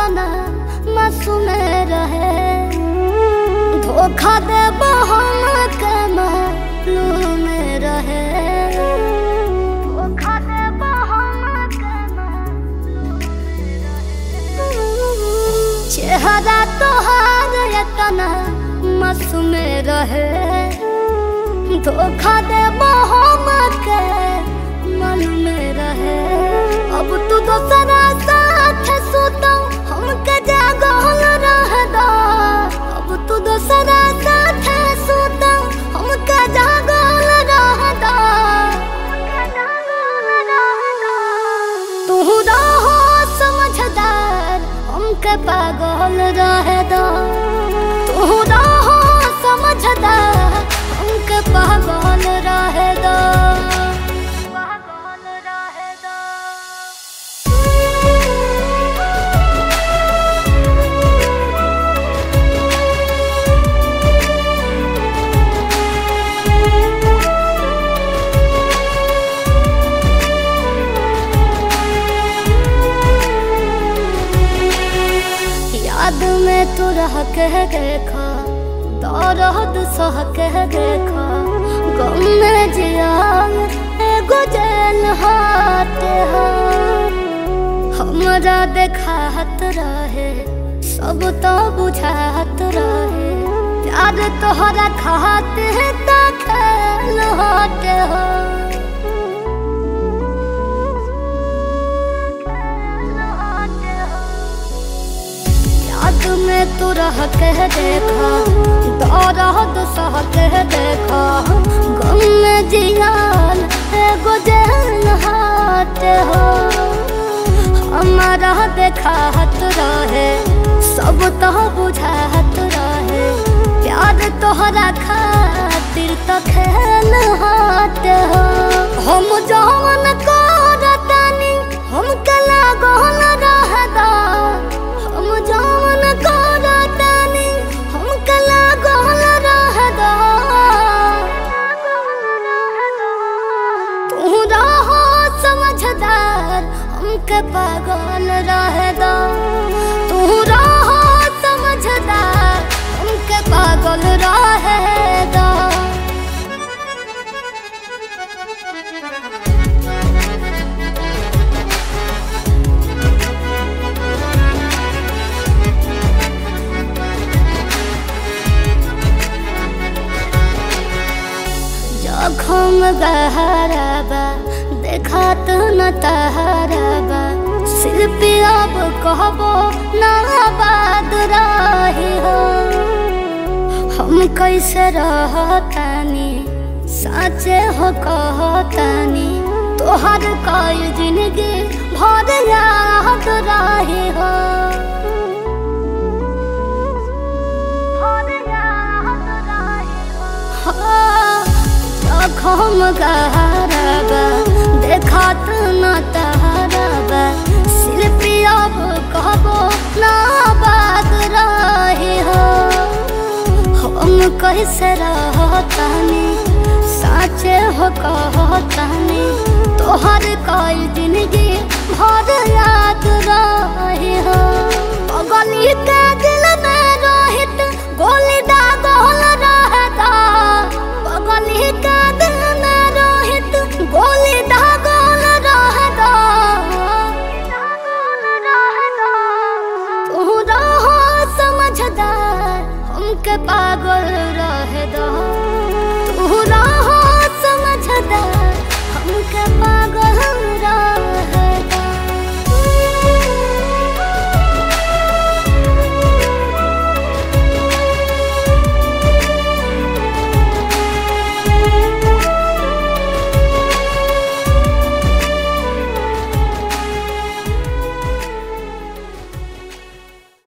तना मासूम रहे धोखा दे हम के मालूम रहे धोखा दे हम के चेहरा तोहार तना मासूम रहे धोखा दे हम के मन में रहे अब तू दोसरा साथ सुतो हमके जागल रह दो अब तू दोसरा साथ सुतो हमके जागल रह दो तू रहो समझदार हमके पागल रह दो तू रहो समझदार हमके पागल रह दो पागल रह दो याद में तू रह के देखा दौरद सह के देखा गम में जिया एगो जेल हाथ हो हमरा देखात रहे सब तो बुझात रहे प्यार तोहरा खाते ता खेल हाथ हो याद में तू रह के देखा दौरद सह के देखा गम में जियाल एगो जेल हाथ हो हमारा देखात रहे सब तो बुझात रहे प्यार तोहरा खातिर तो खेल हाथ हो हम जवन करतानी हम कला गहन रहदा हम जवन करतानी हम कला गहन रहदा तू रहो समझदार हमके पागल रह दो तू रहो समझदार हमके पागल रह दो जखम गहराबा देखात न तहराबा शिल्पी अब कहबो ना बाद रही हो हम कैसे रहतानी साचे हो कहतानी तोहर कई जिंदगी भर याद रही हो भर याद रही हो जखम गहराबा देखात न तहराबा शिल्पी अब कहबो ना बात रही हो हम कैसे रहतानी साचे हो कहतानी तोहर कई जिंदगी भर याद रही हो गली के दिल में रोहित गोली दागल रहता गली के दिल में रोहित गोली दागल रहता तू रहो समझदार हमके पागल